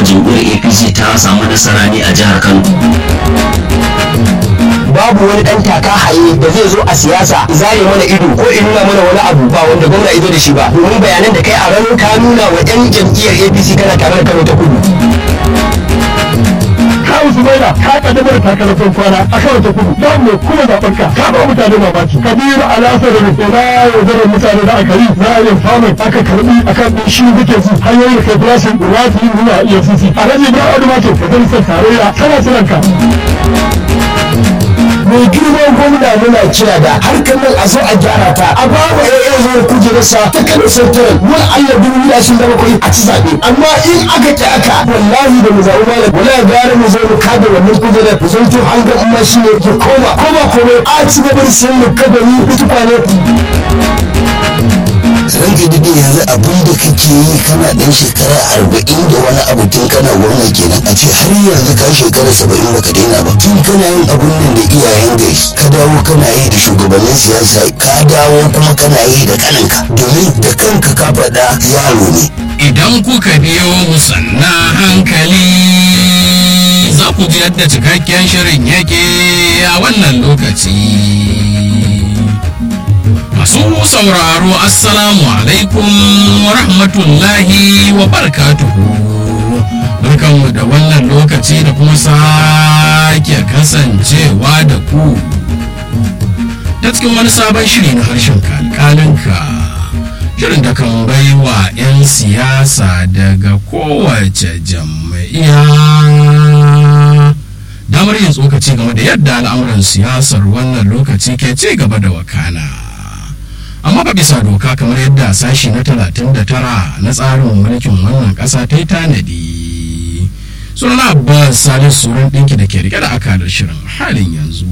jam'iyyar apc ta samu nasara ne a jihar kano babu wani dan taka haye da zai zo a siyasa zare mana ido ko in nuna mana wani abu ba wanda gwamna ido da shi ba domin bayanan da kai a ranar ka nuna wa yan jam'iyyar apc kana tare da kano ta kudu ka Usumaila ka kaddamar takalafin kwana a kan ta kudu za mu kuma zaɓen ka ka ba mutane mamaki kabiru alasa da rufe na yaudarar mutane da aka yi za a yi famin aka karbi akan ɗin shi duke su hanyoyin kai farashin rafi nuna efcc a rajin ya wani mace majalisar tarayya tana jiran ka. mai girman gwamna muna kira da harkar nan a zo a gyara ta a ba wa ya'yan zuwa kujerarsa ta kano santaral wani allah dubu biyu ashirin da bakwai a ci zaɓe amma in aka ki aka wallahi da mu zaɓi malam wala gara mu zo mu kada wannan kujerar mu zanto an ga amma shi ne ke koma koma komai a ci gaba da sayan mu kada ni kutuka ne. ranke dade yanzu abin da kake yi kana dan shekara arba'in da wani abu tun kana gwamna kenan a ce har yanzu ka shekara saba'in baka daina ba tun kana yin abun nan da iyayen gari ka dawo kana yi da shugabannin siyasa ka dawo kuma kana yi da kaninka domin da kanka ka faɗa yaro ne idan kuka biyo mu sannan hankali za ku ji yadda cikakken shirin yake a wannan lokaci masu sauraro assalamu alaikum wa rahmatullahi wa barakatuhu barkanmu da wannan lokaci da kuma sake kasancewa da ku ta cikin wani sabon shiri na harshen kalkalinka shirin da kan bai wa 'yan siyasa daga kowace jam'iyya damar yin tsokaci game da yadda al'amuran siyasar wannan lokaci ke ci gaba da wakana amma ba bisa doka kamar yadda sashi na 39 na tsarin mulkin wannan ƙasa ta yi tanadi sunan abbas salisu suran ɗinki da ke rike da akalar shirin halin yanzu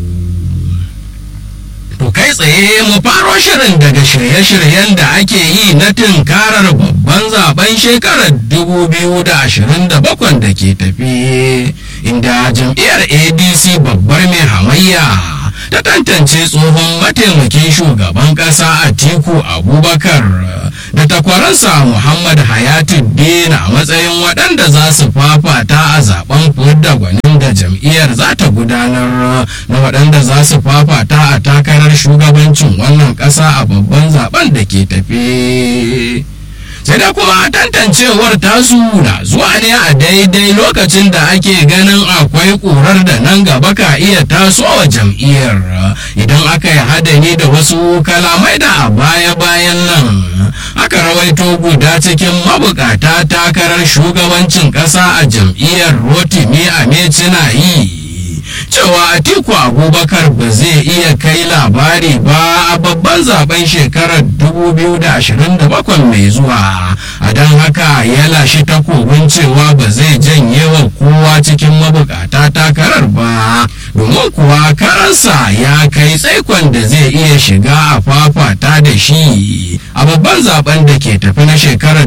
To kai tsaye mu faro shirin daga shirye-shiryen da ake yi na tunkarar babban zaben shekarar 2027 da ke tafi inda jam'iyyar ADC babbar mai hamayya ta tantance tsohon mataimakin shugaban ƙasa Atiku Abubakar da takwaransa Muhammad Hayatuddin a matsayin waɗanda za su fafata a zaben fudda gwanin da jam'iyyar za ta gudanar na waɗanda za su fafata a takarar shugabancin wannan ƙasa a babban zaben da ke tafe. sai da kuma tantancewar tasu na zuwa ne a daidai lokacin da ake ganin akwai ƙurar da nan gaba ka iya tasowa jam'iyyar idan aka yi hadani da wasu kalamai da a baya-bayan nan aka rawaito guda cikin mabukata takarar shugabancin ƙasa a jam'iyyar rotimi a na yi cewa atiku abubakar ba zai iya kai labari ba a babban zaben shekarar 2027 mai zuwa a don haka ya lashe takobin cewa ba zai janye wa kowa cikin mabukata takarar ba domin kuwa karansa ya kai tsaikon da zai iya shiga a fafata da shi a babban zaben da ke tafi na shekarar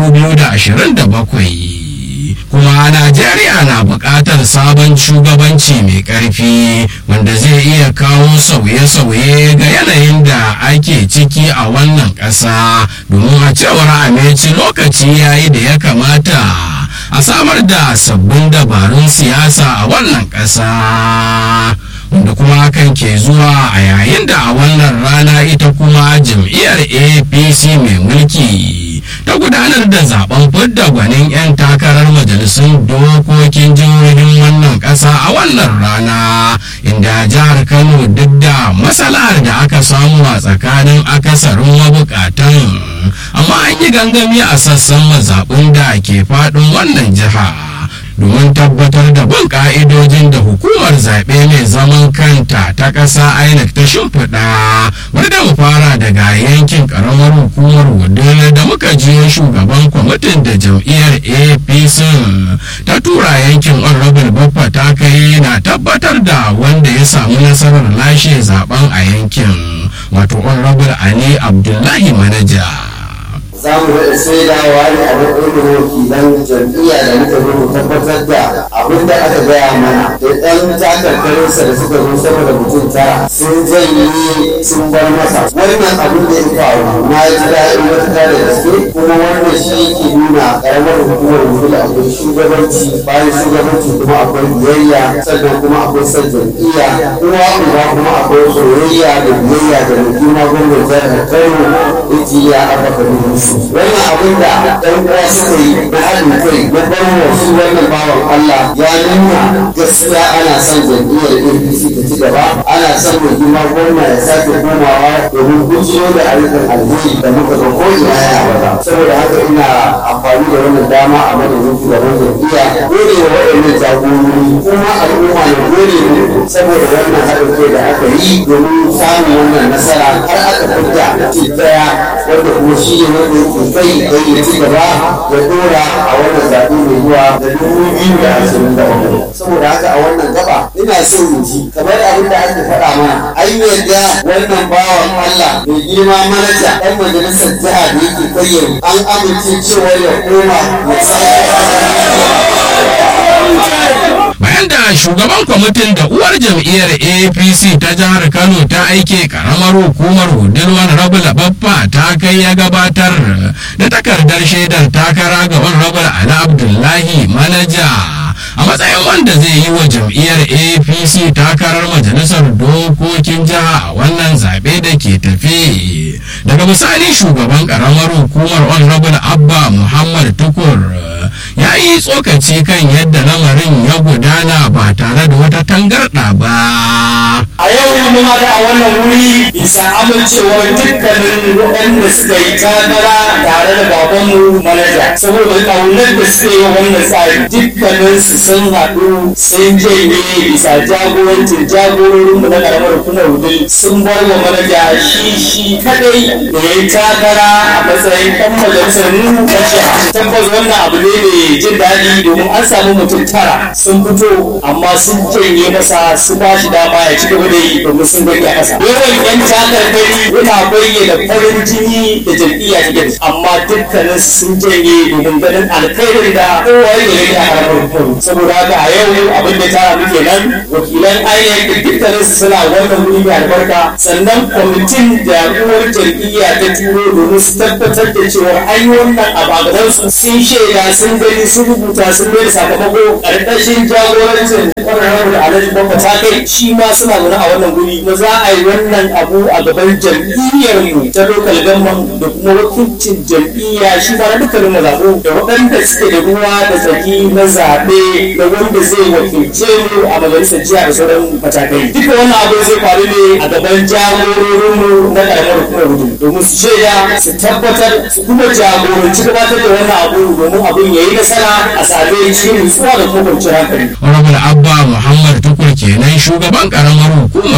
2027 kuma najeriya na buƙatar sabon shugabanci mai ƙarfi wanda zai iya kawo sauye-sauye ga yanayin da ake ciki a wannan ƙasa domin a cewar ameci lokaci yayi da ya kamata a samar da sabbin dabarun siyasa a wannan ƙasa wanda kuma hakan ke zuwa a yayin da a wannan rana ita kuma jam'iyyar apc mai mulki ta gudanar da zaben fidda gwanin 'yan takarar majalisun dokokin jihohin wannan ƙasa a wannan rana inda jihar kano duk da matsalar da aka samu a tsakanin akasarin mabukatan amma an yi gangami a sassan mazaɓin da ke faɗin wannan jiha domin tabbatar da bin ka'idojin da hukumar zaɓe mai zaman kanta ta ƙasa inec ta shimfiɗa bari da mu fara daga yankin ƙaramar hukumar wudil da muka jiyo shugaban kwamitin da jam'iyyar apc ta tura yankin honorable baffa ta kai na tabbatar da wanda ya samu nasarar lashe zaben a yankin wato honorable ali abdullahi manaja za mu daɗa shaidawa ne a matsayin wakilan jam'iyya da muka zo mu tabbatar da abin da aka gaya mana da ɗan takarkarinsa da suka zo sama da mutum tara sun janye sun bar masa wannan abin da ya faru na ji daɗin matuƙa da gaske kuma wannan shi yake nuna ƙaramar hukumar mutum da akwai shugabanci bayan shugabanci kuma akwai biyayya sannan kuma akwai son jam'iyya uwa uba kuma akwai soyayya da biyayya da mutum gwamnati jihar kano ya aka faɗi musu wannan abin da ɗan uwa suka yi na haɗin kai na bar shi wannan bawan Allah ya nuna gaskiya ana son jam'iyyar APC ta ci gaba ana son mai girma gwamna ya sake komawa domin gujiyo da ayyukan alheri da muka ga ko ina ya bada saboda haka ina amfani da wannan dama a madadin shugaban jam'iyya gode wa waɗannan jagorori kuma al'umma na gode muku saboda wannan haɗin kai da aka yi domin samun wannan nasara har aka fidda ce ɗaya wanda kuma shi ne wanda yake kai don ya ci gaba ya dora a wannan zaɓe mai zuwa da dubu biyu da ashirin da uku saboda haka a wannan gaba ina so in ji kamar abin da ake faɗa mana an yarda wannan bawan Allah mai girma manaja ɗan majalisar jiha da yake kayyar an amince cewa ya koma ya bayan da shugaban kwamitin da uwar jam'iyyar apc ta jihar kano ta aike karamar hukumar hudurwar rabula baffa ta kai ya gabatar da takardar shaidar takara ga rabul ali abdullahi manaja a matsayin wanda zai yi wa jam'iyyar apc takarar majalisar dokokin jiha a wannan zaɓe da ke tafi daga misali shugaban karamar hukumar honorable abba muhammad tukur ya yi tsokaci kan yadda lamarin ya gudana ba tare da wata tangarɗa ba a yau mun haɗu a wannan wuri bisa amincewar dukkanin waɗanda suka yi takara tare da babanmu manaja saboda ƙaunar da suka yi wannan tsari dukkanin su sun haɗu sun janye bisa jagorancin jagororin mu na ƙaramar hukumar wudil sun bar wa manaja shi shi kadai da ya yi takara a matsayin ɗan majalisar mu na jiha tabbas wannan abu ne mai jin daɗi domin an samu mutum tara sun fito amma sun janye masa su ba shi dama ya ci gaba da yi domin sun gani a ƙasa. Yawan yan takarkari yana bayyana farin jini da jam'iyya ta gani amma dukkanin sun janye domin ganin alkhairin da kowa ya gani a harkar hukumu. Saboda haka a yau abin da tara muke nan wakilan INEC da dukkanin su suna wannan wuri mai albarka sannan kwamitin da uwar jam'iyya ta turo domin su tabbatar da cewa an yi wannan abu a gabansu sun shaida sun gani sun rubuta sun bai sakamako ƙarƙashin jagorancin ƙwararren da alhaji bamba ta kai shi ma suna zaune a wannan guri kuma za a yi wannan abu a gaban jam'iyyar mu ta local government da kuma wakilcin jam'iyya shi ma na dukkanin mazaɓu da waɗanda suke da ruwa da tsaki na zaɓe da wanda zai wakilce mu a majalisar jiya da sauran matakai duka wannan abu zai faru ne a gaban jagororinmu na ƙaramar hukumar hudu domin su shaida su tabbatar su kuma jagoranci gabatar da wannan abu domin abin ya yi nasara a same cikin nutsuwa da kuma kwanciyar hankali. honorable abba muhammad tukur kenan shugaban karamar hukumar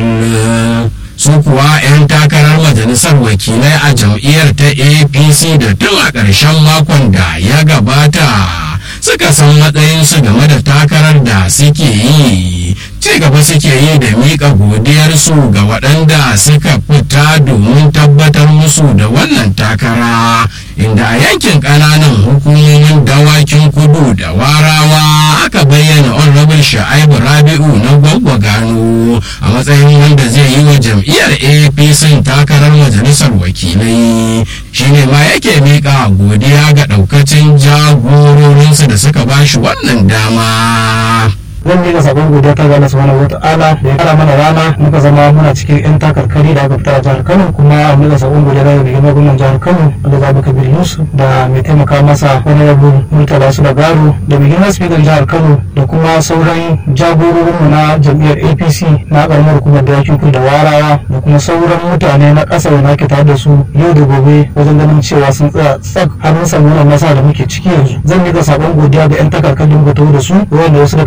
wudin su kuwa 'yan takarar majalisar wakilai a jam'iyyar ta apc da tun a ƙarshen makon da ya gabata suka san matsayinsu game da takarar da suke yi ci gaba suke yi da miƙa godiyarsu ga waɗanda suka fita domin tabbatar musu da wannan takara inda a yankin ƙananan hukumomin dawakin kudu da warawa aka bayyana honorable sha'ibu rabi'u na gwagwa gano a matsayin wanda zai yi wa jam'iyyar apc takarar majalisar wakilai shine ma yake miƙa godiya ga ɗaukacin jagororinsu da suka bashi wannan dama. zan miƙa sabon godiya ta ga Allah subhanahu wata'ala da ya kara mana rana muka zama muna cikin yan takarkari da aka fita a jihar Kano kuma a miƙa sabon godiya ga rigimar gwamnan jihar Kano da Zabi Kabir Yusuf da mai taimaka masa wani rabu Murtala su da Garo da mai girma speaker jihar Kano da kuma sauran jagororinmu na jam'iyyar APC na ƙaramar hukumar da yake da warawa da kuma sauran mutane na ƙasa da nake tare da su yau da gobe wajen ganin cewa sun tsaya tsak har mun samu wannan nasara da muke ciki yanzu zan miƙa sabon godiya ga yan takarkarin da da su wanda wasu daga cikinsu da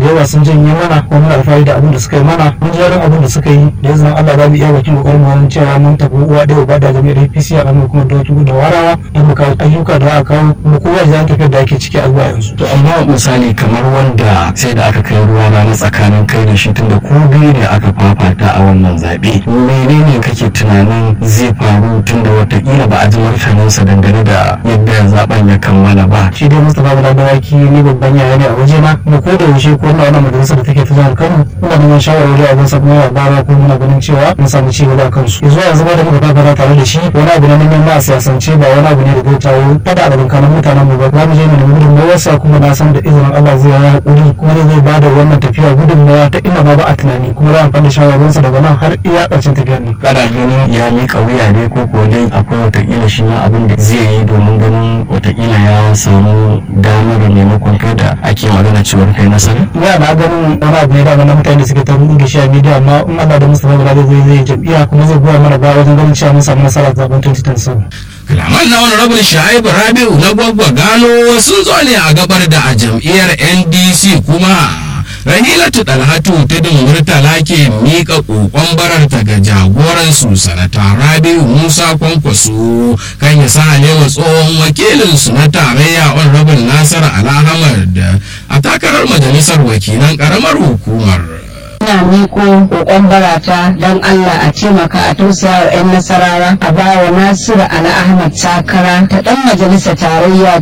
yawa sun janye mana kuma muna alfahari da abin da suka yi mana mun ji daɗin abin da suka yi da yanzu Allah za mu iya bakin kokarin mu cewa mun tafi uwa ɗaya ba da jami'ar APC a ranar kuma da da warawa da muka ayyuka da aka kawo kuma kowa ya tafiyar da ake ciki a zuwa yanzu. to amma misali kamar wanda sai da aka kai ruwa rana tsakanin kai da shi tunda ko biyu ne aka fafata a wannan zaɓe menene kake tunanin zai faru tunda watakila ba a ji martaninsa dangane da yadda zaben ya kammala ba shi dai Mustapha Bala Dawaki ni babban yaya ne a waje na kuma ko da yaushe ko na wannan majalisar da take ta jihar Kano muna neman shawarwari a gunsa kuma ya bara ko muna ganin cewa mun samu ci gaba a kansu yanzu yanzu ma da muka fafata tare da shi wani abu ne na neman a siyasance ba wani abu ne da zai kawo fada a tsakanin mutanen mu ba za mu je mu nemi gudunmawarsa kuma na san da izinin Allah zai yi hakuri kuma zai ba da wannan tafiya gudunmawa ta inda ma ba a tunani kuma za a amfani da shawarwarinsa daga nan har iya ƙarshen tafiyar ne. kana ganin ya miƙa wuya ne ko ko dai akwai watakila shi ma abin da zai yi domin ganin watakila ya samu damar maimakon kai da ake magana cewar kai nasara ya na ganin wani abu ne da na mutane da suke ta rudu da shi a media amma in Allah da Mustapha Bala zai zai jam'iyya kuma zai goya mana baya wajen ganin cewa mun samu nasara a zaben 2027. kalaman na wani rabin sha'ibu rabi'u na gwagwa gano sun zo ne a gabar da a jam'iyyar ndc kuma rahilatu dalhatu tudun murtala ke miƙa ƙoƙon bararta ga jagoransu sanata rabi'u musa kwankwaso kan ya sa alewa tsohon wakilinsu na tarayya honorable nasir alhamad a takarar majalisar wakilan ƙaramar hukumar ina miko kokon barata don Allah a taimaka a tausaya wa 'yan nasarawa a bawa Nasiru Ali Ahmad takara ta dan majalisa tarayya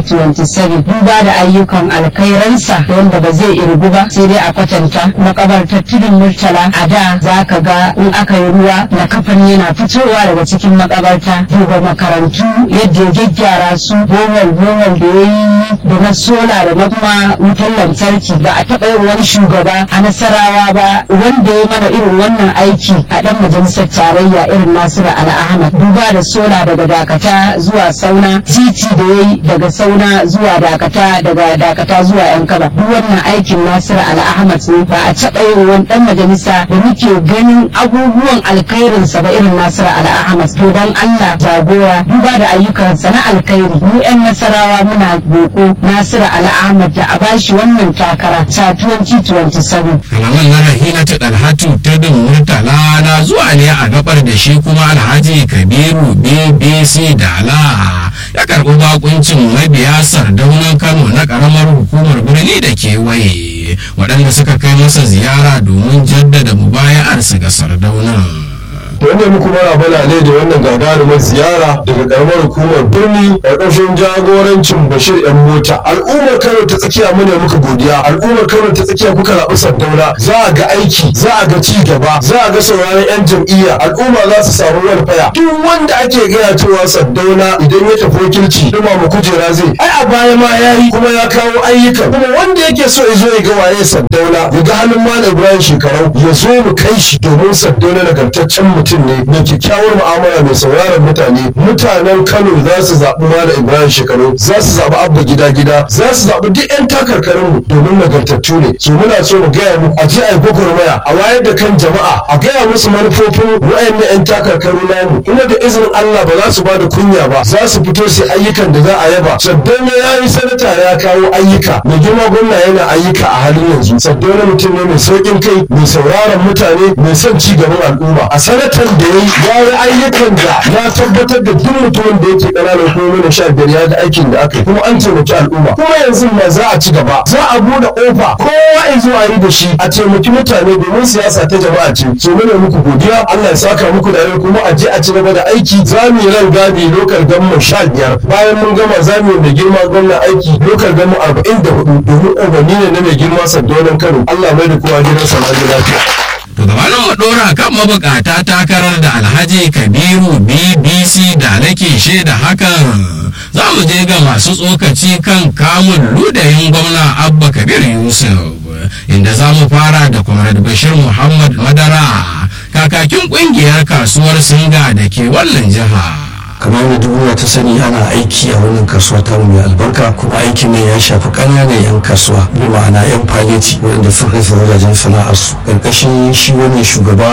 2027 duba da ayyukan alkairansa wanda ba zai irgu ba sai dai a kwatanta makabartar tudun murtala a da za ka ga in aka yi ruwa na kafan yana fitowa daga cikin makabarta duba makarantu yadda ya gyaggyara su bohol bohol da ya yi da na sola da na kuma wutar lantarki ba a taɓa yin wani shugaba a nasarawa ba wanda ya mana irin wannan aiki a dan majalisar tarayya irin Nasiru Ali Ahmad duba da sola daga dakata zuwa sauna titi da yayi daga sauna zuwa dakata daga dakata zuwa yan kaba duk wannan aikin Nasiru Ali Ahmad ne ba a taɓa yin wani dan majalisa da muke ganin abubuwan alkhairin sa ba irin Nasiru Ali Ahmad to dan Allah jagora duba da ayyukansa na alkhairi mu yan nasarawa muna boko Nasiru Ali Ahmad da a bashi wannan takara ta 2027 kalaman na rahina ta dalhatu ta dun murtala na zuwa ne a gabar da shi kuma alhaji kabiru bbc dala ya karɓi bakuncin mabiya sardaunan kano na ƙaramar hukumar birni da kewaye waɗanda suka kai masa ziyara domin jaddada mubaya'arsu ga sardaunan wanda muku mara bala ne da wannan gagarumar ziyara daga karamar hukumar birni ƙarƙashin jagorancin bashir yan mota al'ummar kano ta tsakiya mune muka godiya al'ummar kano ta tsakiya kuka zaɓi sardauna za a ga aiki za a ga ci gaba za a ga sauraron yan jam'iyya al'umma za su samu warfaya duk wanda ake gaya cewa sardauna idan ya tafi wakilci duma mu kujera zai ai a baya ma ya yi kuma ya kawo ayyukan kuma wanda yake so ya zo ya ga waye sardauna ya ga halin malam ibrahim shekarau ya zo mu kai shi domin sardauna nagartaccen mutum mutum ne mai kyakkyawar mu'amala mai sauraron mutane mutanen kano za su zaɓi malam ibrahim shekaru za su zaɓi abba gida gida za su zaɓi duk 'yan takarkarin mu domin nagartattu ne su muna so mu gaya mu a ji a yi gwagwarmaya a wayar da kan jama'a a gaya musu manufofin wa'annan 'yan takarkaru namu kuma da izinin allah ba za su ba da kunya ba za su fito su ayyukan da za a yaba saddauna ya yi sanata ya kawo ayyuka mai girma gwamna yana ayyuka a halin yanzu saddauna mutum ne mai sauƙin kai mai sauraron mutane mai son ci gaban al'umma a sanata ayyukan da ya yi ayyukan da ya tabbatar da duk mutumin da yake ƙananan hukumomi na sha biyar ya ga aikin da aka yi kuma an taimaki al'umma kuma yanzu ma za a ci gaba za a buɗe ƙofa kowa ya zo a yi da shi a taimaki mutane domin siyasa ta jama'a ce so mune muku godiya Allah ya saka muku da kuma a je a ci gaba da aiki za mu yi ran gadi lokal gamma sha biyar bayan mun gama za mu yi mai girma gwamna aiki lokal gamma arba'in da hudu domin umarni ne na mai girma sardonan Kano Allah mai da kowa gidansa lafiya. To gabanin mu dora kan mabukata takarar da Alhaji Kabiru BBC da nake shaida hakan za mu je ga masu tsokaci kan kamun ludayin gwamna Abba Kabir Yusuf inda za mu fara da Comrade Bashir Muhammad Madara kakakin kungiyar kasuwar Singa da ke wannan jiha. kamar da duniya ta sani ana aiki a wannan kasuwa ta mai albarka kuma aikin ne ya shafi ƙananan 'yan kasuwa bi ma'ana 'yan paleti waɗanda suka kai wajajen sana'arsu ƙarƙashin shi wannan shugaba